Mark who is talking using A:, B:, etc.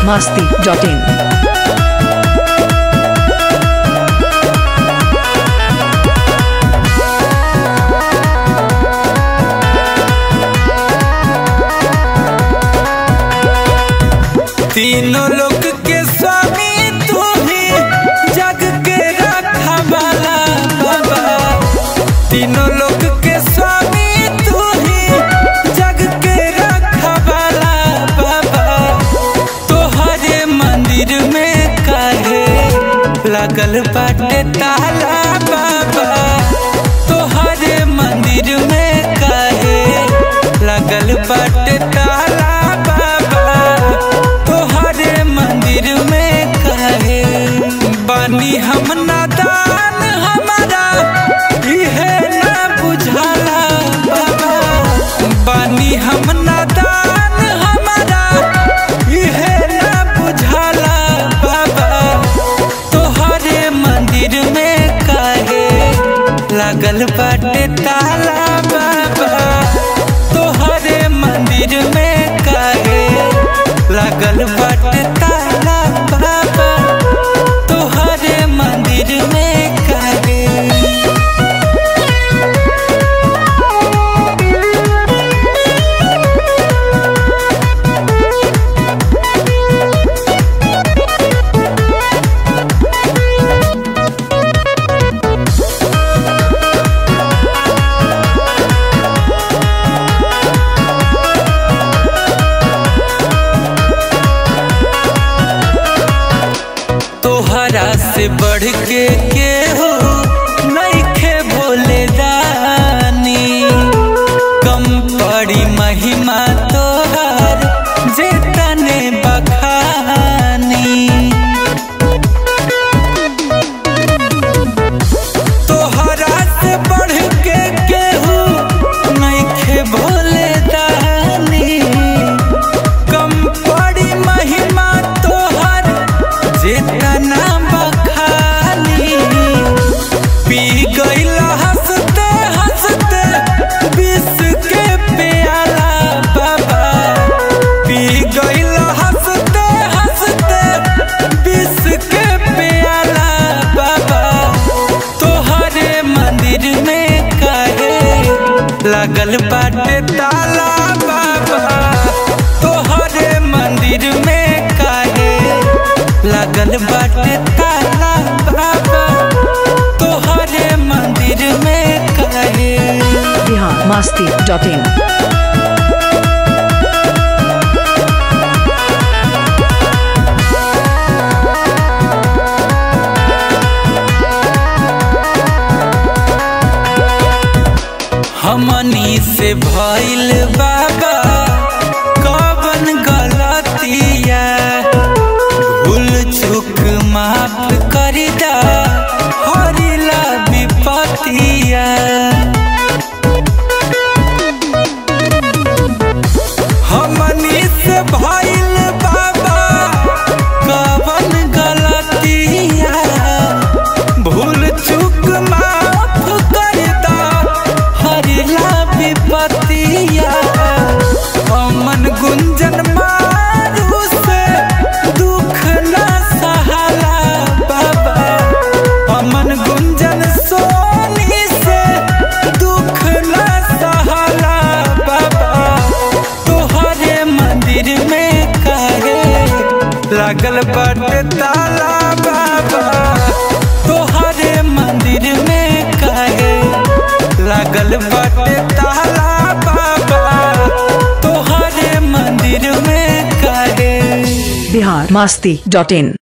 A: masti.in.
B: तीनों लोक के स्वामी तू ही जग के रखा वाला बाबा तीनों लोक के स्वामी तू ही जग के रखा वाला बाबा तोहरे मंदिर में काहे लगल बाटे ताला बाबा तोहरे मंदिर में काहे लगल बाटे ताला बाबा तोहरे मंदिर में काहे बानी हम नादान हमारा इहे ना बुझाला बाबा बानी हम नादान हमारा इहे ना बुझाला बाबा तोहरे मंदिर में काहे लागल बाटे ताला बाबा तोहरे मंदिर में काहे लागल बाटे ताला बाबा तोहरे मंदिर में काहे तोहरा से बढ़ के केहू नइखे भोले दानी कम पड़ी महिमा तोहर जे तने बखानी तोहरा से बढ़ के केहू नइखे भोले दानी कम पड़ी महिमा तोहर जितना बखानी पी गईल हंसते हंसते विष के प्याला बाबा पी गईल हंसते हंसते विष के प्याला बाबा तोहरे मंदिर में काहे लगल बाटे ताला बाबा तोहरे मंदिर में काहे लगल बाटे ताला बाबा तोहरे मंदिर में काहे
A: Bihar masti.in.
B: हमनी से भइल बाबा कवन गलतिया भूल चूक माफ कर दा हरिला विपतिया हमनी से भइल बाबा कवन गलतिया भूल चूक माफ कर दा हरिला विपतिया अमन गुंजन मारू से दुख न सहाला बाबा अमन गुंजन सोनी से दुख न सहाला बाबा तोहरे मंदिर में काहे लागल बाटे ताला बाबा तोहरे मंदिर में काहे लागल बाटे ताला बाबा तोहरे मंदिर में काहे
A: Bihar masti.in.